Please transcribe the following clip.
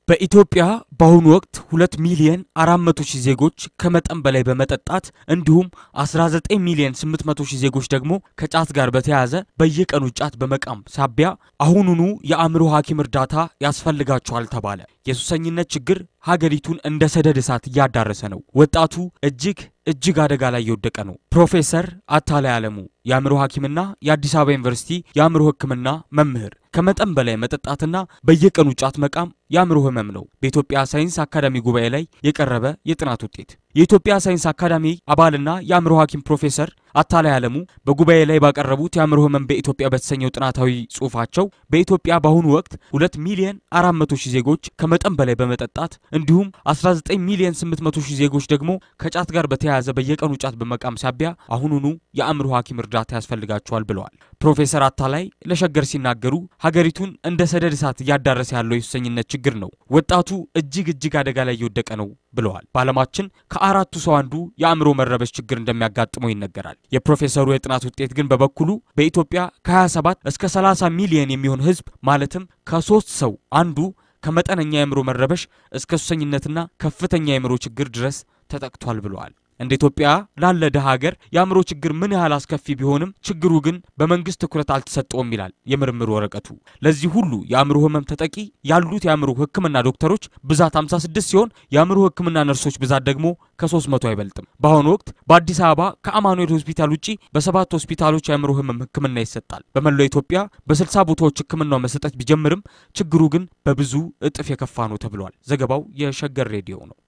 በኢትዮጵያ በአሁኑ ወቅት ሁለት ሚሊየን አራት መቶ ሺህ ዜጎች ከመጠን በላይ በመጠጣት እንዲሁም 19 ሚሊየን 800 ሺህ ዜጎች ደግሞ ከጫት ጋር በተያያዘ በየቀኑ ጫት በመቃም ሳቢያ አሁኑኑ የአእምሮ ሐኪም እርዳታ ያስፈልጋቸዋል ተባለ። የሱሰኝነት ችግር ሀገሪቱን እንደ ሰደድ እሳት እያዳረሰ ነው። ወጣቱ እጅግ እጅግ አደጋ ላይ የወደቀ ነው። ፕሮፌሰር አታላይ አለሙ የአእምሮ ሐኪምና የአዲስ አበባ ዩኒቨርሲቲ የአእምሮ ሕክምና መምህር ከመጠን በላይ መጠጣትና በየቀኑ ጫት መቃም የአእምሮ ህመም ነው። በኢትዮጵያ ሳይንስ አካዳሚ ጉባኤ ላይ የቀረበ የጥናት ውጤት የኢትዮጵያ ሳይንስ አካዳሚ አባልና የአእምሮ ሐኪም ፕሮፌሰር አታላይ አለሙ በጉባኤ ላይ ባቀረቡት የአእምሮ ህመም በኢትዮጵያ በተሰኘው ጥናታዊ ጽሑፋቸው በኢትዮጵያ በአሁኑ ወቅት ሁለት ሚሊየን አራት መቶ ሺህ ዜጎች ከመጠን በላይ በመጠጣት እንዲሁም 19 ሚሊየን 800 ሺህ ዜጎች ደግሞ ከጫት ጋር በተያያዘ በየቀኑ ጫት በመቃም ሳቢያ አሁኑኑ የአእምሮ ሐኪም እርዳታ ያስፈልጋቸዋል ብለዋል። ፕሮፌሰር አታላይ ለሸገር ሲናገሩ ሀገሪቱን እንደ ሰደድ እሳት እያዳረሰ ያለው የሱሰኝነት ችግር ነው። ወጣቱ እጅግ እጅግ አደጋ ላይ እየወደቀ ነው ብለዋል። በዓለማችን ከአራቱ ሰው አንዱ የአእምሮ መረበሽ ችግር እንደሚያጋጥመው ይነገራል። የፕሮፌሰሩ የጥናት ውጤት ግን በበኩሉ በኢትዮጵያ ከ27 እስከ 30 ሚሊየን የሚሆን ህዝብ ማለትም ከሶስት ሰው አንዱ ከመጠነኛ የአእምሮ መረበሽ እስከ ሱሰኝነትና ከፍተኛ የአእምሮ ችግር ድረስ ተጠቅቷል ብለዋል። እንደ ኢትዮጵያ ላለ ድሃ ሀገር የአእምሮ ችግር ምን ያህል አስከፊ ቢሆንም ችግሩ ግን በመንግስት ትኩረት አልተሰጠውም ይላል የምርምር ወረቀቱ። ለዚህ ሁሉ የአእምሮ ህመም ተጠቂ ያሉት የአእምሮ ሕክምና ዶክተሮች ብዛት 56 ሲሆን የአእምሮ ሕክምና ነርሶች ብዛት ደግሞ ከ300 አይበልጥም። በአሁኑ ወቅት በአዲስ አበባ ከአማኑኤል ሆስፒታል ውጪ በሰባት ሆስፒታሎች የአእምሮ ህመም ሕክምና ይሰጣል። በመላው ኢትዮጵያ በ60 ቦታዎች ሕክምናው መሰጠት ቢጀምርም ችግሩ ግን በብዙ እጥፍ የከፋ ነው ተብሏል። ዘገባው የሸገር ሬዲዮ ነው።